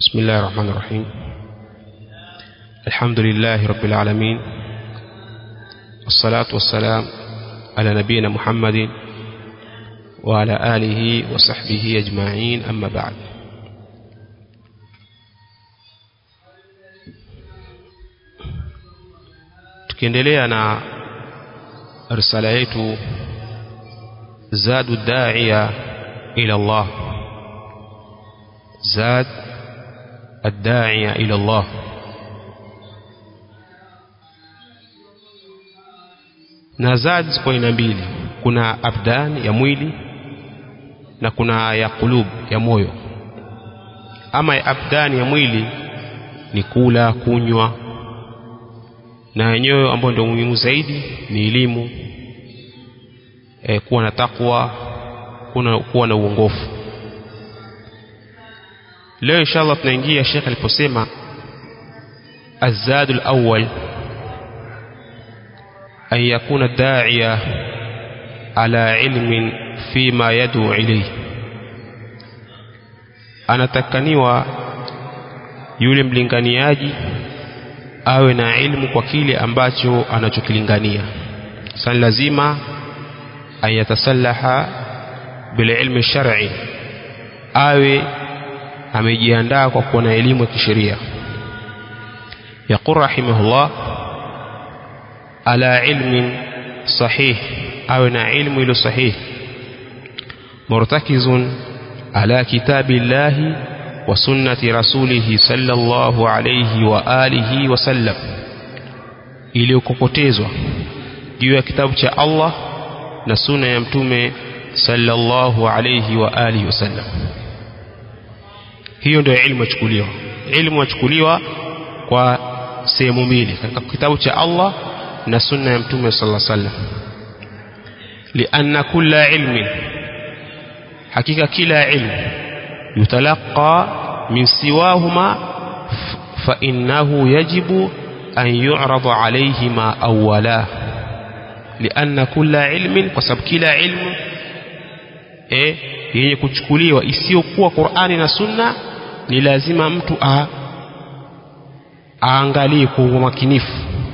بسم الله الرحمن الرحيم الحمد لله رب العالمين الصلاة والسلام على نبينا محمد وعلى آله وصحبه أجمعين أما بعد tukiendelea na risala yetu zadu da'iya ila Allah zad الداعية إلى الله na zad ziko aina mbili kuna abdan ya mwili na kuna ya kulub ya moyo ama ya abdan ya mwili ni kula kunywa na yenyewe ambayo ndio muhimu zaidi ni elimu e, kuwa na takwa kuna kuwa na uongofu leo inshallah tunaingia Sheikh aliposema الزاد الأول أن يكون الداعية على علم فيما يدعو إليه anatakaniwa yule mlinganiaji awe na ilmu kwa kile ambacho anachokilingania sasa lazima ayatasallaha bililmi shar'i awe amejiandaa kwa kuwa na elimu ya kisheria yaqul rahimahullah ala ilmin sahih awe na ilmu ilo sahih murtakizun ala kitabillahi wa sunnati rasulihi sallallahu alayhi wa alihi wa sallam iliyokokotezwa juu ya kitabu cha Allah na sunna ya mtume sallallahu alayhi wa alihi wa sallam hiyo ndio ilmu yachukuliwa ilmu yachukuliwa kwa sehemu mbili katika kitabu cha Allah na sunna ya mtume sallallahu alaihi wasallam lianna kulla ilmin hakika kila ilmu yutalaqa min siwahuma fa innahu yajibu an yu'rada alayhima awwala lianna kulla ilmin kwa sababu kila ilmu eh yenye kuchukuliwa isiyokuwa Qur'ani na Sunna ni lazima mtu a aangalie kwa umakinifu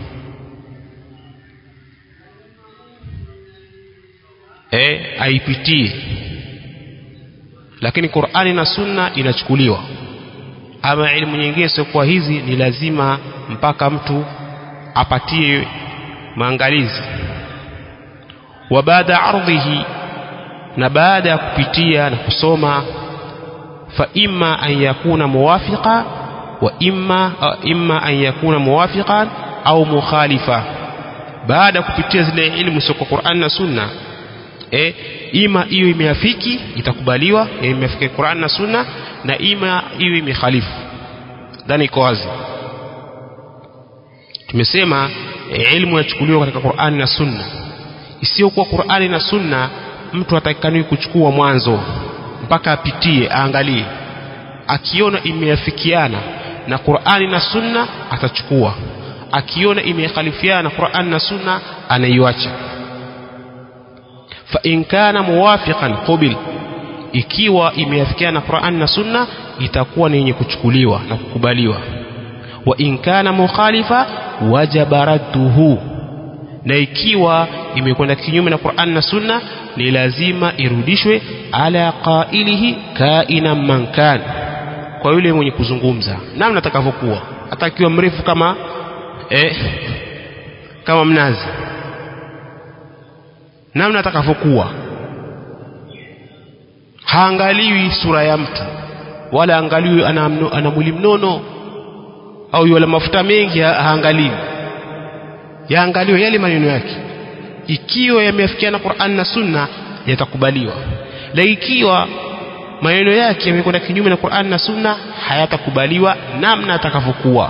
e, aipitie lakini Qur'ani na Sunna inachukuliwa ama elimu nyingine siokuwa hizi ni lazima mpaka mtu apatie maangalizi wa baada ardhihi na baada ya kupitia na kusoma fa imma an yakuna muwafiqa wa imma imma an yakuna muwafiqan au mukhalifa baada ya kupitia zile ilmu sio kwa Qur'an na Sunna e, ima hiyo imeafiki itakubaliwa imeafiki Qur'an na Sunna na ima hiyo imekhalifu dhani iko wazi tumesema e, ilmu yachukuliwa katika Qur'an na Sunna isiyokuwa Qur'ani na Sunna mtu atakikaniwi kuchukua mwanzo mpaka apitie aangalie akiona imeafikiana na Qur'ani na Sunna atachukua akiona imekhalifiana na Qur'ani na Sunna anaiacha fa in kana muwafiqan qubil ikiwa imeafikiana na Qur'ani na Sunna itakuwa ni yenye kuchukuliwa na kukubaliwa wa in kana mukhalifa wajaba radduhu na ikiwa imekwenda kinyume na Qur'an na Sunna ni lazima irudishwe ala qailihi kaina man kan kwa yule mwenye kuzungumza namna atakavyokuwa hata akiwa mrefu kama eh, kama mnazi namna atakavyokuwa haangaliwi sura ya mtu wala angaliwi ana, ana mwili mnono au yule mafuta mengi haangaliwi yaangaliwe yale maneno yake ikiwa yameafikiana Qur'an na Sunna yatakubaliwa la ikiwa maneno yake yamekwenda kinyume na Qur'an na Sunna hayatakubaliwa namna atakavyokuwa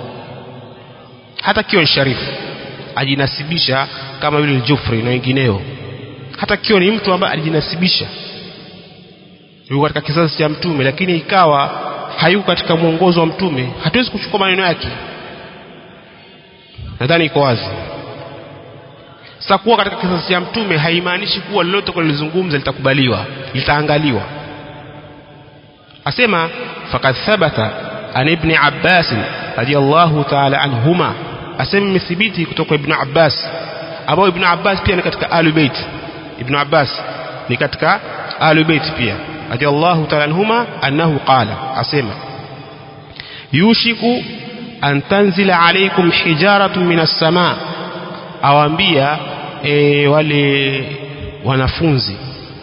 hata kiwa ni sharifu ajinasibisha kama yule Jufri na wengineo hata kiwa ni mtu ambaye alijinasibisha yuko katika kizazi cha mtume lakini ikawa hayuko katika mwongozo wa mtume hatuwezi kuchukua maneno yake nadhani iko wazi sasa kuwa katika kizazi cha mtume haimaanishi kuwa lolote kulizungumza litakubaliwa litaangaliwa asema faqad thabata an ibni Abbas radiyallahu ta'ala anhuma asema imethibiti kutoka ibn Abbas ambao ibn Abbas pia ni katika ahlul bait ibn Abbas ni katika ahlul bait pia radiyallahu ta'ala anhuma annahu qala asema yushiku an tanzila alaykum hijaratun minas samaa awaambia e, wale wanafunzi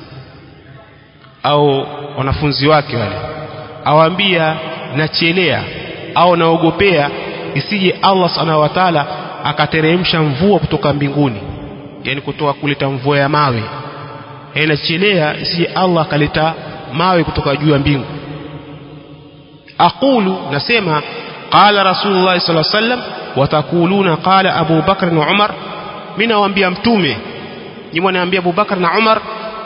au wanafunzi wake wale awaambia nachelea au naogopea isije Allah subhanahu wa ta'ala akateremsha mvua kutoka mbinguni yani kutoka kuleta mvua ya mawe e, nachelea isije Allah akaleta mawe kutoka juu ya mbingu aqulu nasema qala rasulullah sallallahu alaihi wasallam watakuluna qala abu bakr na umar mimi nawaambia mtume ni mwanaambia abu bakr na umar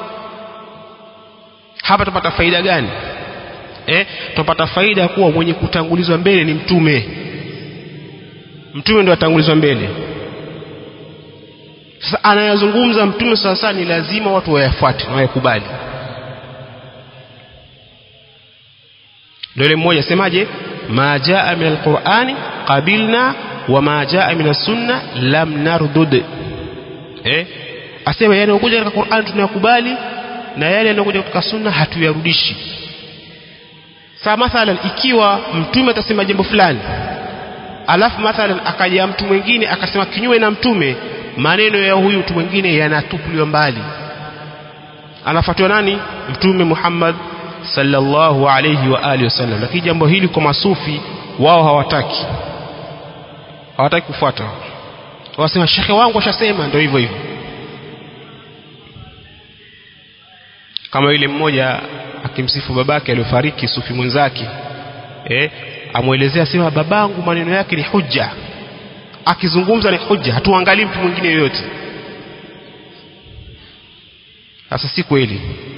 hapa tupata faida gani eh tupata faida kuwa mwenye kutangulizwa mbele ni mtume mtume ndio atangulizwa mbele sasa anayazungumza mtume sasa ni lazima watu wayafuate na wayakubali ndio ile mmoja semaje ma jaa min alqur'ani qabilna wa ma jaa min as-sunna lam nardud eh asema yale yanayokuja katika Qur'an tunayakubali na yale yanayokuja katika sunna hatuyarudishi sasa mathalan ikiwa mtume atasema jambo fulani alafu mathalan akaja mtu mwingine akasema kinyume na mtume maneno ya huyu mtu mwingine yanatupiliwa mbali anafuatiwa nani mtume Muhammad sallallahu alayhi wa alihi wasallam lakini jambo hili kwa masufi wao hawataki hawataki kufuata wasema shekhe wangu ashasema ndio hivyo hivyo kama yule mmoja akimsifu babake aliyofariki sufi mwenzake eh amwelezea sema babangu maneno yake ni hujja akizungumza ni hujja hatuangalii mtu mwingine yoyote sasa si kweli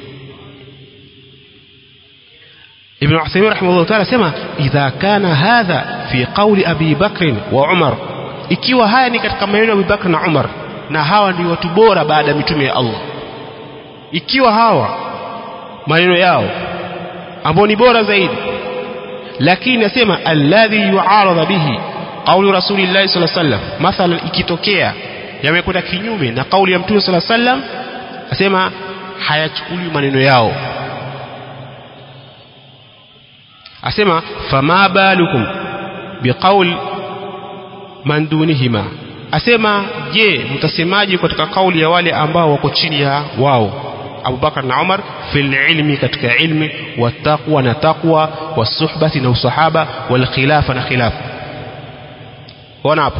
ابن عثيمين رحمه الله تعالى سمع إذا كان هذا في قول أبي بكر وعمر ikiwa haya ni katika maneno ya Abubakar na Umar na hawa ndio watu bora baada ya mitume ya Allah ikiwa hawa maneno yao ambao ni bora zaidi lakini nasema alladhi yu'arada bihi qawlu rasulillahi sallallahu alaihi wasallam mathalan ikitokea yamekwenda kinyume na kauli ya mtume sallallahu alaihi wasallam asema hayachukuliwi maneno yao asema fama balukum biqaul man dunihima asema je mtasemaje katika kauli ya wale ambao wako chini ya wao Abubakar na Umar fil ilmi katika ilmi wattaqwa na taqwa wasuhbati na usahaba wal khilafa na khilafa ona hapo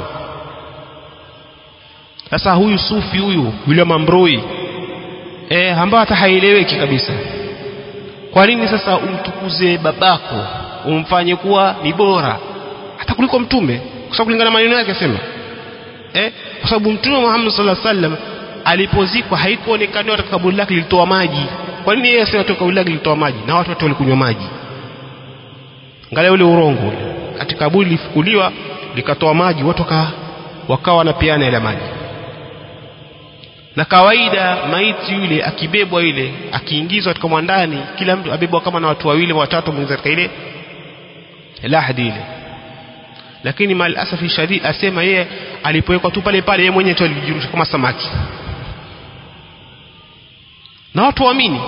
sasa huyu sufi huyu William Ambroi eh ambao hata haieleweki kabisa kwa nini sasa umtukuze babako umfanye kuwa ni bora hata kuliko mtume kwa sababu kulingana maneno yake sema eh kwa sababu mtume Muhammad sallallahu alaihi wasallam alipozikwa haikuonekana katika kaburi lake lilitoa maji kwa nini yeye asema toka kaburi lake lilitoa maji na watu wote walikunywa maji angalia ule urongo katika kaburi lilifukuliwa likatoa maji watu waka, wakawa wanapeana ile maji na kawaida maiti yule akibebwa ile akiingizwa katika mwandani kila mtu abebwa kama na watu wawili watatu mwingine katika ile lahadi ile lakini mal asafi shadid asema yeye alipowekwa tu pale pale yeye mwenyewe tu alijirusha kama samaki na watu waamini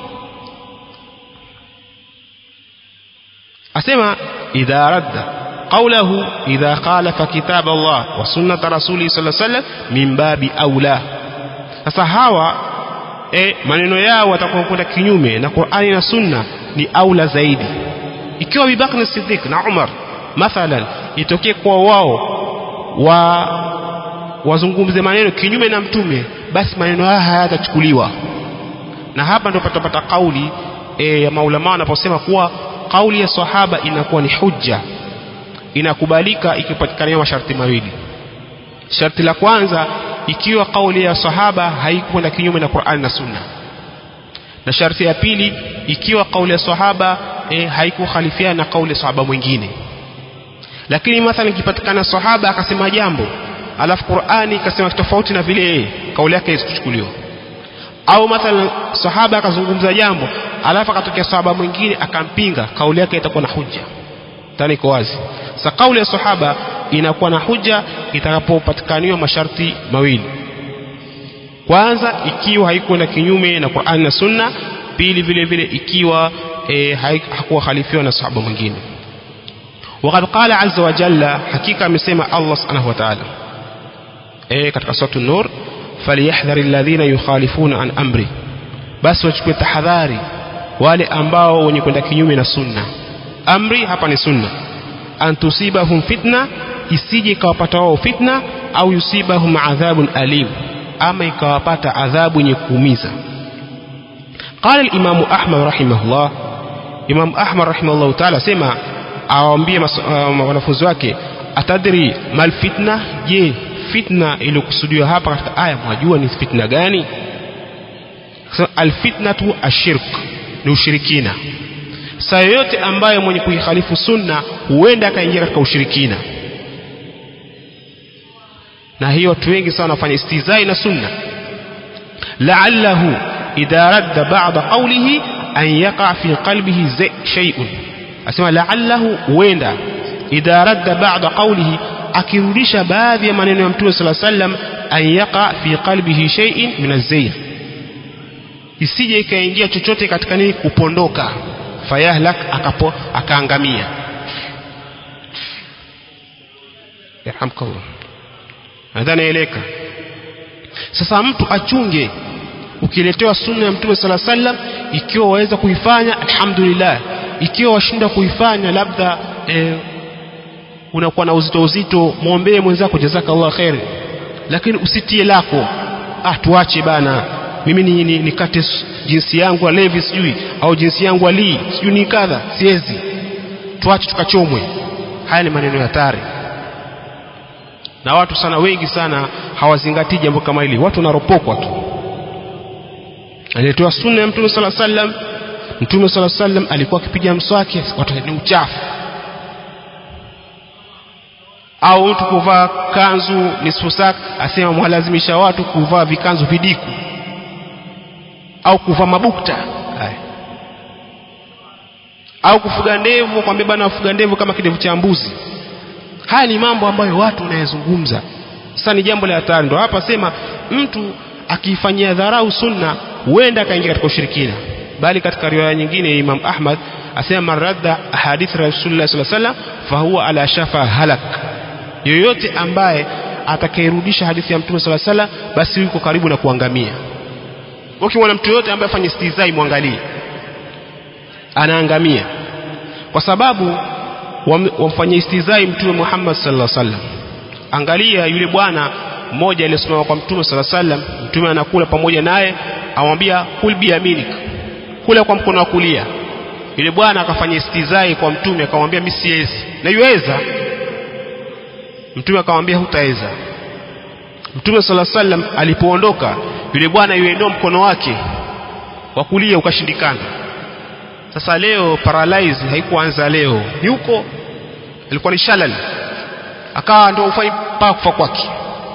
asema idha radda qawlahu idha khalafa kitab Allah wa sunnat rasuli sallallahu alaihi wasallam min babi aula sasa hawa e, maneno yao watakuwa kwenda kinyume na Qur'ani na Sunna ni aula zaidi ikiwa Abu Bakr Siddiq na Umar mathalan itokee kwa wao wa wazungumze maneno kinyume na mtume basi maneno haya hayatachukuliwa na hapa ndio patapata kauli e, ya maulama wanaposema kuwa kauli ya sahaba inakuwa ni hujja inakubalika ikipatikana masharti mawili sharti la kwanza ikiwa kauli ya sahaba haikwenda kinyume na Qur'an na Sunna na sharti ya pili ikiwa kauli ya sahaba e, haikukhalifiana na kauli ya sahaba mwingine lakini mathalan ikipatikana sahaba akasema jambo alafu Qur'ani ikasema tofauti na vile yeye kauli yake isikuchukuliwa au mathalan sahaba akazungumza jambo alafu akatokea sahaba mwingine akampinga kauli yake itakuwa na hujja tani iko wazi sa kauli ya sahaba inakuwa na huja itakapopatikaniwa masharti mawili kwanza ikiwa haikwenda kinyume na Qur'an na Sunna pili vile vile ikiwa e, hakuwa khalifiwa na sahaba mwingine وقد قال عز وجل حقيقة amesema Allah subhanahu wa ta'ala eh katika sura an-nur falyahdhari alladhina yukhalifuna an amri basi wachukue tahadhari wale ambao wenye kwenda kinyume na sunna amri hapa ni sunna antusibahum fitna isije ikawapata wao fitna au yusibahum adhabun alim ama ikawapata adhabu yenye kuumiza قال الإمام أحمد رحمه الله إمام أحمد رحمه الله تعالى سمع awaambie wanafunzi wake atadri mal fitna je fitna iliyokusudiwa hapa katika aya mwajua ni fitna gani alfitnatu ashirk ni ushirikina saa yoyote ambayo mwenye kuikhalifu sunna huenda akaingia katika ushirikina na hiyo watu wengi sana wanafanya istizai na sunna la'allahu idha radda ba'da qawlihi an yaqa fi qalbihi shay'un asema la'allahu huenda idha radda ba'da qawlihi akirudisha baadhi ya maneno ya mtume sala sallam an yaqa fi qalbihi shay'in min az-zayg isije ikaingia chochote katika nini kupondoka fayahlak akapo akaangamia yarhamkallah nadhani eleka sasa mtu achunge ukiletewa sunna ya mtume sala sallam ikiwa waweza kuifanya alhamdulillah ikiwa washinda kuifanya labda eh, unakuwa na uzito uzito mwombee mwenzako jazakallah khair lakini usitie lako ah tuache bana mimi ni, ni, nikate jinsi yangu ya levi sijui au jinsi yangu ya lii sijui ni kadha siwezi tuache tukachomwe haya ni maneno ya hatari na watu sana wengi sana hawazingatii jambo kama hili watu wanaropokwa tu alitoa sunna ya mtume sala sallam mtume sala sallam alikuwa akipiga mswaki watu ni uchafu au mtu kuvaa kanzu nisfu sak asema mwalazimisha watu kuvaa vikanzu vidiku au kuvaa mabukta haya au kufuga ndevu kwambia bana wafuga ndevu kama kidevu cha mbuzi haya ni mambo ambayo watu wanayezungumza sasa ni jambo la hatari ndo hapa sema mtu akifanyia dharau sunna huenda akaingia katika ushirikina bali katika riwaya nyingine Imam Ahmad asema maradda hadith Rasulullah sallallahu alaihi wasallam fahuwa ala shafa halak yoyote ambaye atakayerudisha hadithi ya Mtume sallallahu alaihi wasallam basi yuko karibu na kuangamia ukimwona mtu yoyote ambaye afanye istizai mwangalie anaangamia kwa sababu wamfanyia istizai Mtume Muhammad sallallahu alaihi wasallam angalia yule bwana mmoja aliyesimama kwa Mtume sallallahu alaihi wasallam Mtume anakula pamoja naye amwambia kul biyaminik kula kwa mkono wa kulia yule bwana akafanya istizai kwa mtume akamwambia mimi siwezi na yuweza mtume akamwambia hutaweza mtume sala sallam alipoondoka yule bwana yuendoa mkono wake wa kulia ukashindikana sasa leo paralyze haikuanza leo ni huko ilikuwa ni shalal akawa ndio ufai paa kufa kwake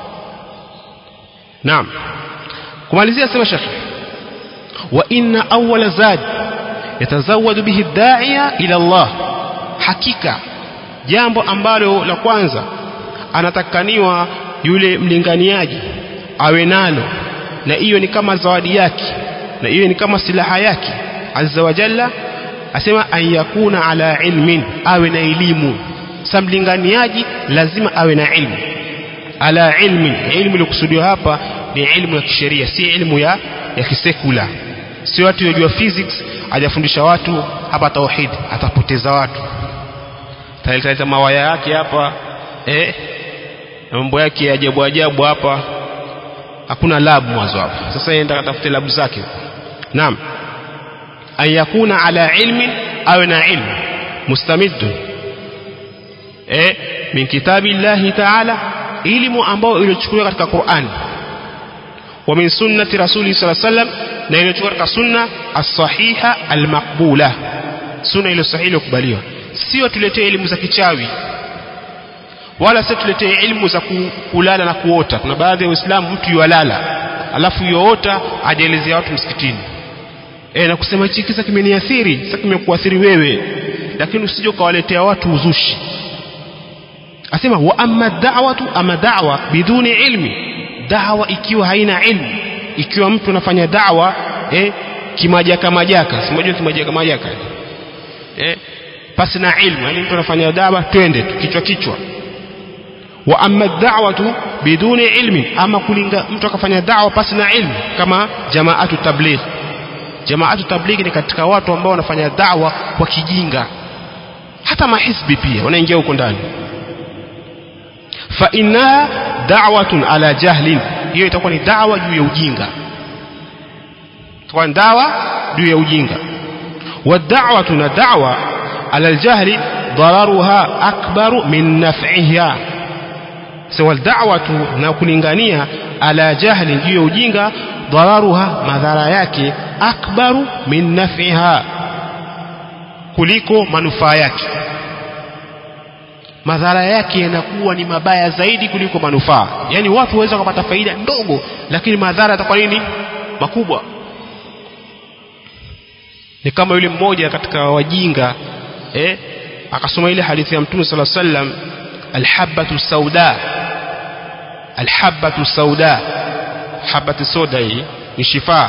naam kumalizia sema shekhi wa inna awwala zad yatazawadu bihi da'iya ila Allah hakika jambo ambalo la kwanza anatakaniwa yule mlinganiaji awe nalo na hiyo ni kama zawadi yake na hiyo ni kama silaha yake azza wa jalla asema an yakuna ala ilmin awe na elimu sa mlinganiaji lazima awe na ilmu ala ilmin ilmu iliyokusudiwa hapa ni ilmu ya kisheria si ilmu ya ya kisekula si watu wajua physics hajafundisha watu hapa tauhid atapoteza watu taleta mawaya yake hapa eh mambo yake ajabu ajabu hapa hakuna lab mwanzo hapa sasa yenda katafute labu zake naam an yakuna ala ilmin awe na ilmu mustamiddu eh min kitabi llahi taala elimu ambayo iliyochukuliwa katika Qur'an wa min sunnati rasuli sallallahu alaihi wasallam na iliyochukuliwa katika sunna as-sahiha al-maqbula sunna ile sahihi iliyokubaliwa sio tuletee elimu za kichawi wala sio tuletee elimu za kulala na kuota kuna baadhi ya waislamu mtu yualala alafu yoota ajaelezea watu msikitini e, na kusema hichi kisa kimeniathiri sasa kimekuathiri wewe lakini usije ukawaletea watu uzushi asema wa amma da'watu ama da'wa biduni ilmi da'wa ikiwa haina ilmu ikiwa mtu anafanya da'wa eh, kimajaka majaka simajua kimajaka majaka eh, pasi na ilmu yani mtu anafanya da'wa twende tu kichwa kichwa wa amma da'watu biduni ilmi ama kulinga mtu akafanya da'wa pasi na ilmu kama jamaatu tabligh jamaatu tabligh ni katika watu ambao wanafanya da'wa kwa kijinga hata mahisbi pia wanaingia huko ndani fa innaha da'watun ala jahlin hiyo itakuwa ni da'wa juu ya ujinga itakuwa ni da'wa juu ya ujinga wa da'watu na da'wa ala aljahli dararuha akbaru min naf'iha sawa da'watu na kulingania ala jahli juu ya ujinga dararuha madhara yake akbaru min naf'iha kuliko manufaa yake madhara yake yanakuwa ni mabaya zaidi kuliko manufaa yaani watu waweza kupata faida ndogo lakini madhara yatakuwa nini makubwa ni kama yule mmoja katika wajinga eh, akasoma ile hadithi ya mtume sala sallam alhabatu sauda alhabatu sauda habatu soda hii ni shifaa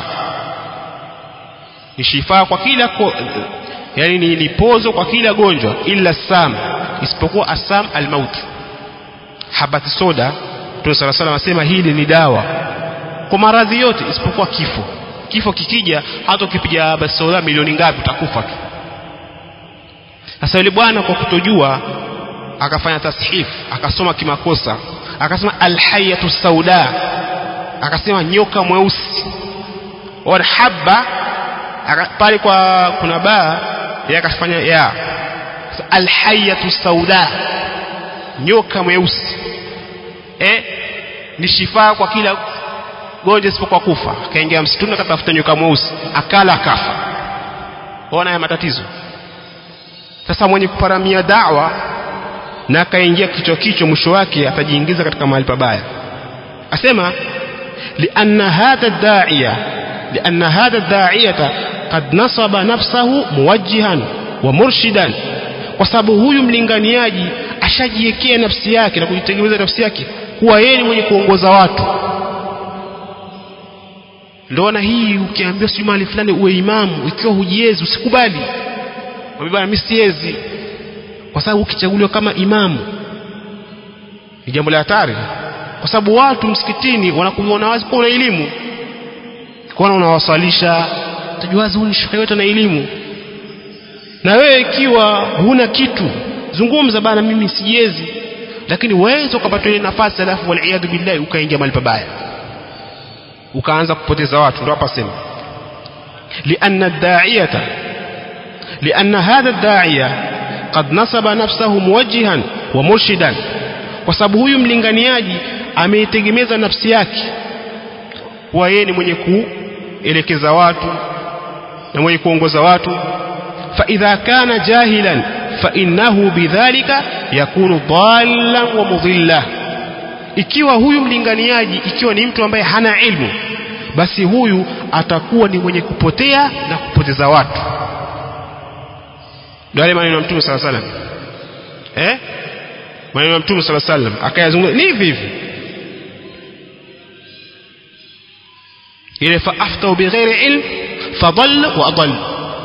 ni shifaa kwa kila ko, yani ni, ni pozo kwa kila gonjwa illa sam isipokuwa asam almaut habati soda Mtume sala salam anasema hili ni dawa kwa maradhi yote isipokuwa kifo kifo kikija hata ukipiga habati soda milioni ngapi utakufa tu sasa yule bwana kwa kutojua akafanya tashif akasoma kimakosa akasema alhayatu sauda akasema nyoka mweusi warhabba pale kwa kuna baa yeye akafanya ya alhayatu sauda nyoka mweusi eh ni shifaa kwa kila gonjwa isipokuwa kufa akaingia msituni akatafuta nyoka mweusi akala akafa ona ya matatizo sasa mwenye kuparamia dawa na akaingia kichwa kichwa mwisho wake atajiingiza katika mahali pabaya asema lianna hadha da'iya lianna hadha da'iyata qad nasaba nafsahu muwajjihan wa murshidan kwa sababu huyu mlinganiaji ashajiwekea nafsi yake na kujitengeneza nafsi yake kuwa yeye ni mwenye kuongoza watu ndoona hii ukiambiwa sijui mahali fulani uwe imamu ikiwa hujiezi usikubali bwana mimi siwezi kwa sababu ukichaguliwa kama imamu ni jambo la hatari kwa sababu watu msikitini wanakuona wazi kwa una elimu kuona unawasalisha tajuazi huyu ni shekhe wetu na elimu na wewe ikiwa huna kitu zungumza bana mimi sijiezi lakini waweza ukapata ile nafasi alafu waliyadhu billahi ukaingia mahali pabaya ukaanza kupoteza watu ndio hapa sema lianna da'iyata lianna hadha da'iya qad nasaba nafsahu muwajjihan wa murshidan kwa sababu huyu mlinganiaji ameitegemeza nafsi yake kuwa yeye ni mwenye kuelekeza watu na mwenye kuongoza watu فإذا كان جاهلا فإنه بذلك يكون ضالا ومضلا ikiwa huyu mlinganiaji ikiwa ni mtu ambaye hana ilmu basi huyu atakuwa ni mwenye kupotea na kupoteza watu ndio yale maneno ya mtume sala salam eh maneno ya mtume sala salam akayazungumza ni hivi hivi ile fa aftau bighairi ilm fadalla wa adalla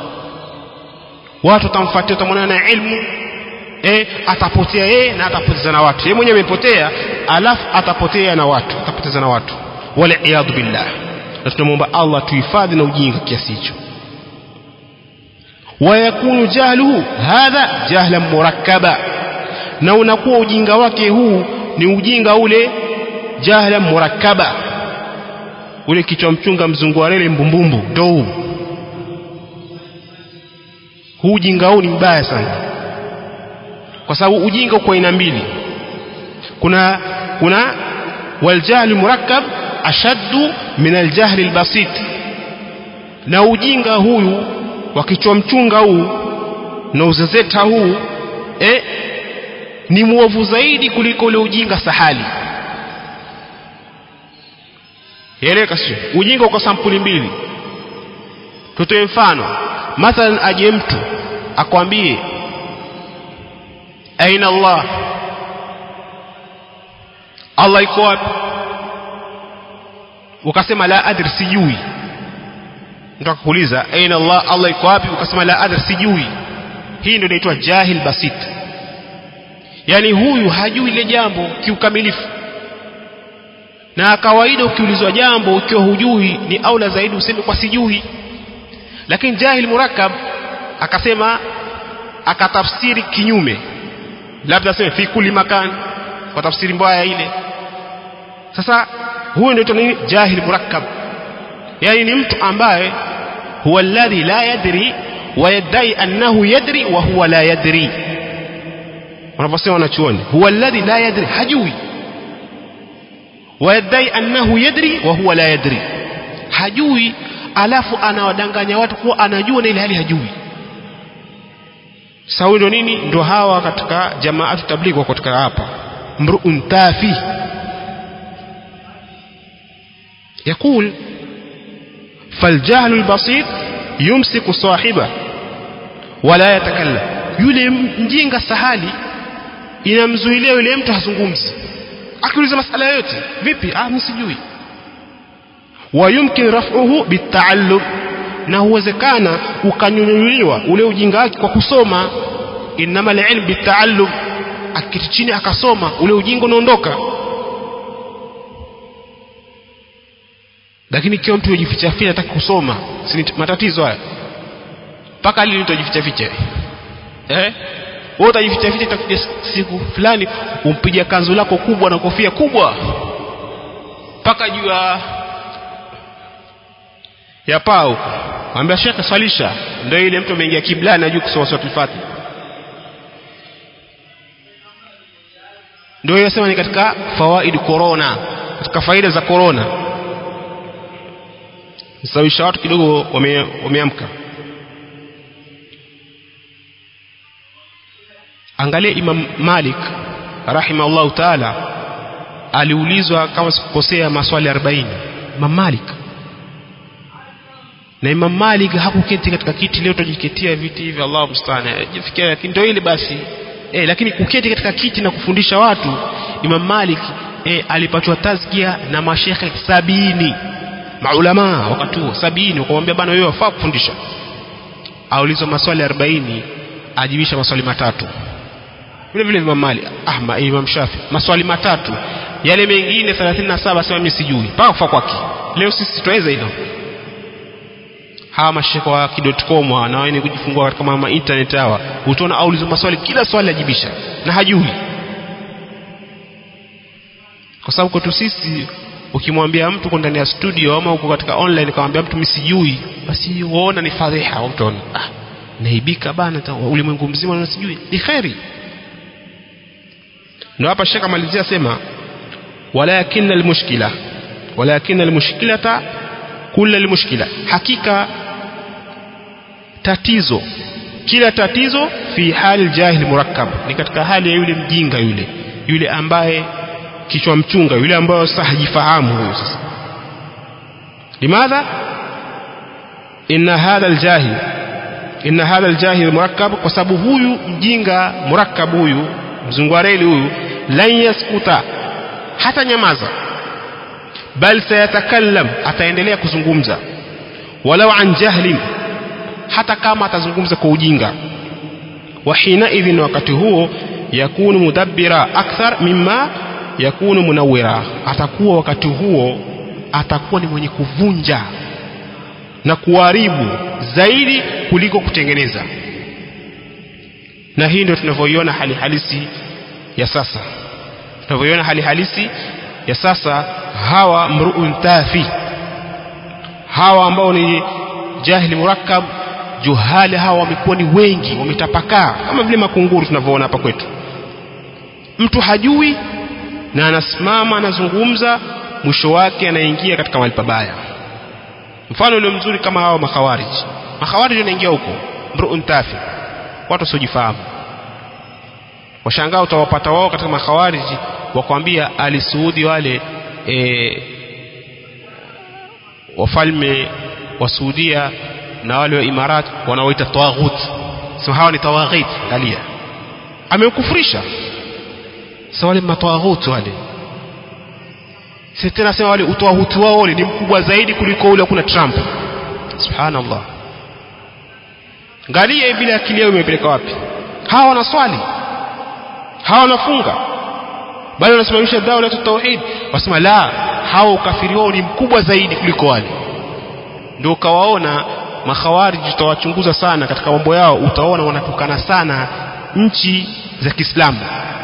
watu watamfuatia utamwona na ilmu eh, atapotea yeye na atapoteza na watu yeye mwenyewe amepotea alafu atapotea na watu atapoteza na watu wala iyadhu billah na tunamwomba Allah tuhifadhi na ujinga kiasi hicho wayakunu jahluhu hadha jahlan murakkaba na unakuwa ujinga wake huu ni ujinga ule jahlan murakkaba ule kichwa mchunga mzungu wa reli mbumbumbu ndo huu huu ujinga huu ni mbaya sana kwa sababu ujinga uko aina mbili kuna kuna waljahlu murakkab ashaddu min aljahli albasit na ujinga huyu wa kichwa mchunga huu na uzezeta huu eh, ni mwovu zaidi kuliko ule ujinga sahali eleka sio ujinga uko sampuli mbili tutoe mfano mathalan aje mtu akwambie aina Allah Allah iko wapi ukasema la adri sijui mtu akakuuliza aina Allah Allah iko wapi ukasema la adri sijui hii ndio inaitwa jahil basit yani huyu hajui ile jambo kiukamilifu na kawaida ukiulizwa jambo ukiwa hujui ni aula zaidi useme kwa sijui lakini jahil murakkab akasema akatafsiri kinyume labda aseme fi kulli makan kwa tafsiri mbaya ile sasa huyu ndio nini jahil murakkab yani ni mtu ambaye huwa alladhi la yadri wa yadai annahu yadri wa huwa la yadri wanaposema wanachuoni huwa alladhi la yadri hajui wa yadai annahu yadri wa huwa la yadri hajui alafu anawadanganya watu kuwa anajua na ile hali hajui sasa huyo nini ndo hawa katika jamaatu tabligh wako katika hapa mruun tafi يقول فالجهل البسيط يمسك صاحبه ولا يتكلم yule mjinga sahali inamzuilia yule mtu hazungumzi akiuliza masala yote vipi ah mimi sijui wayumkin raf'uhu bitaallum na huwezekana ukanyunyuliwa ule ujinga wake kwa kusoma inama alilm bitaallum akiti chini akasoma ule ujinga unaondoka lakini ikiwa mtu yujificha ficha hataki kusoma si matatizo haya mpaka lini utajificha ficha eh wewe utajificha ficha itakuja siku fulani umpiga kanzu lako kubwa na kofia kubwa mpaka juu ya ya pao ambia shekhe swalisha ndio ile mtu ameingia kiblani ajui kusoma sura al-Fatiha ndio yasema ni katika fawaid corona katika faida za corona sawisha watu kidogo wameamka wame angalia Imam Malik rahimahullahu taala aliulizwa kama sikukosea maswali 40 Imam Malik na Imam Malik hakuketi katika kiti leo tujiketia viti hivi Allah musta'an jifikia lakini ndio ile basi eh lakini kuketi katika kiti na kufundisha watu Imam Malik eh alipatwa tazkia na mashekhe sabini maulama wakati huo sabini wakamwambia bana wewe wafaa kufundisha aulizwa maswali 40 ajibisha maswali matatu vile vile Imam Malik ah Imam Shafi maswali matatu yale mengine 37 sema mimi sijui mpaka kufa kwake leo sisi tuweza hilo hawa mashaka wa kidotcom na wao ni kujifungua katika mama internet hawa utaona aulizo maswali kila swali ajibisha na hajui kwa sababu kwetu sisi ukimwambia mtu uko ndani ya studio ama uko katika online kamwambia mtu mimi sijui basi uona ni fadhiha utaona ah naibika bana ulimwengu mzima na sijui ni khairi ndio hapa shaka malizia sema walakin almushkila walakin almushkilata kula almushkila hakika tatizo kila tatizo fi hali jahil murakkab ni katika hali ya yule mjinga yule yule ambaye kichwa mchunga yule ambaye sasa hajifahamu huyo sasa limadha inna hadha aljahil inna hadha aljahil murakkab kwa sababu huyu mjinga murakkab huyu mzungwareli huyu lan yaskuta hata nyamaza bal sayatakallam ataendelea kuzungumza walau an jahlin hata kama atazungumza kwa ujinga wa hina idhin wakati huo yakunu mudabbira akthar mimma yakunu munawwira atakuwa wakati huo atakuwa ni mwenye kuvunja na kuharibu zaidi kuliko kutengeneza na hii ndio tunavyoiona hali halisi ya sasa tunavyoiona hali halisi ya sasa hawa mruun tafi hawa ambao ni jahili murakkab juhali hawa wamekuwa ni wengi wametapakaa kama vile makunguru tunavyoona hapa kwetu mtu hajui na anasimama anazungumza mwisho wake anaingia katika mahali pabaya mfano ule mzuri kama hawa makhawarij makhawarij wanaingia huko mruun tafi watu wasiojifahamu washangaa utawapata wao katika makhawariji wakwambia alisuudi wale e, wafalme wa Saudia na wale wa Imarat wanaoita tawaghut sema hawa ni tawaghit angalia amekufurisha sasa wale matawahut wale si tena sema wale utawahuti wao wale ni mkubwa zaidi kuliko ule kuna Trump subhanallah angalia bila akili yao imepeleka wapi hawa wanaswali hawa wanafunga bali wanasimamisha daula ya tauhid wasema la hao ukafiri wao ni mkubwa zaidi kuliko wale ndio ukawaona makhawariji utawachunguza sana katika mambo yao utaona wanatukana sana nchi za Kiislamu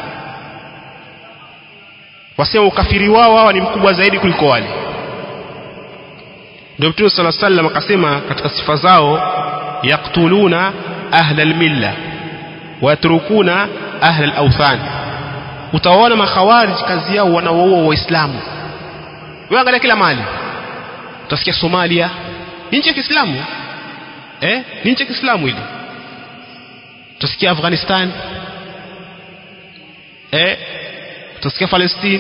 wasema ukafiri wao hawa ni mkubwa zaidi kuliko wale ndio Mtume صلى الله عليه وسلم akasema katika sifa zao yaqtuluna ahla almilla wa yatrukuna ahla alawthan utawaona makhawarij kazi yao wanawaua waislamu wewe angalia kila mali utasikia Somalia ni nchi ya Kiislamu eh ni nchi ya Kiislamu ile utasikia Afghanistan eh utasikia Palestine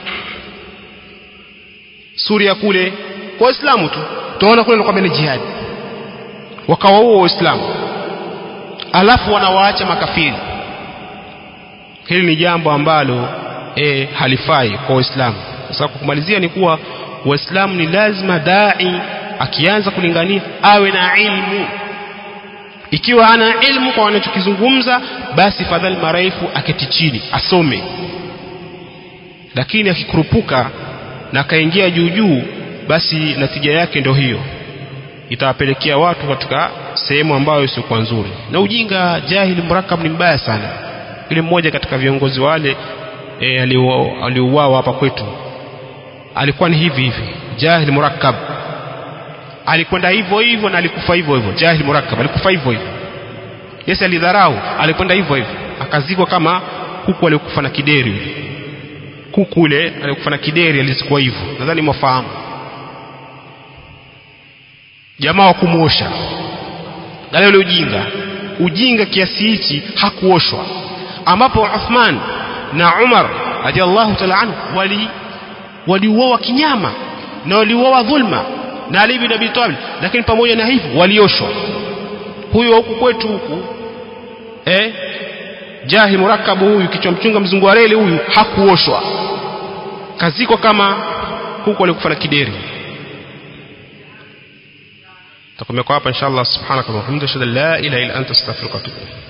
Suria kule kwa waislamu tu utaona kule kwamba ni jihad wakawaua waislamu alafu wanawaacha makafiri hili ni jambo ambalo e, halifai kwa waislamu sasa kwa kumalizia ni kuwa waislamu ni lazima dai akianza kulingania awe na ilmu ikiwa ana ilmu kwa wanachokizungumza basi fadhali marefu aketi chini asome lakini akikurupuka na akaingia juu juu basi natija yake ndio hiyo itawapelekea watu katika sehemu ambayo siokuwa nzuri na ujinga jahili murakab ni mbaya sana yule mmoja katika viongozi wale e, aliuawa hapa kwetu alikuwa ni hivi hivi jahil murakkab alikwenda hivyo hivyo na alikufa hivyo hivyo jahil murakkab alikufa hivyo hivyo Yesu alidharau alikwenda hivyo hivyo akazikwa kama kuku alikufa na kideri kuku ule alikufa na kideri alizikwa hivyo nadhani mwafahamu jamaa wa kumwosha gale ule ujinga ujinga kiasi hichi hakuoshwa ambapo Uthman na Umar radhiallahu ta'ala anhu wali waliuawa kinyama na waliuawa dhulma na Ali bin Abi Talib lakini pamoja na hivyo walioshwa huyo huku kwetu huku eh jahi murakabu huyu kichwa mchunga mzungu wa reli huyu hakuoshwa kazikwa kama huku alikufa na kideri takomea kwa hapa inshallah subhanaka wa bihamdika la ilaha illa anta astaghfiruka wa atubu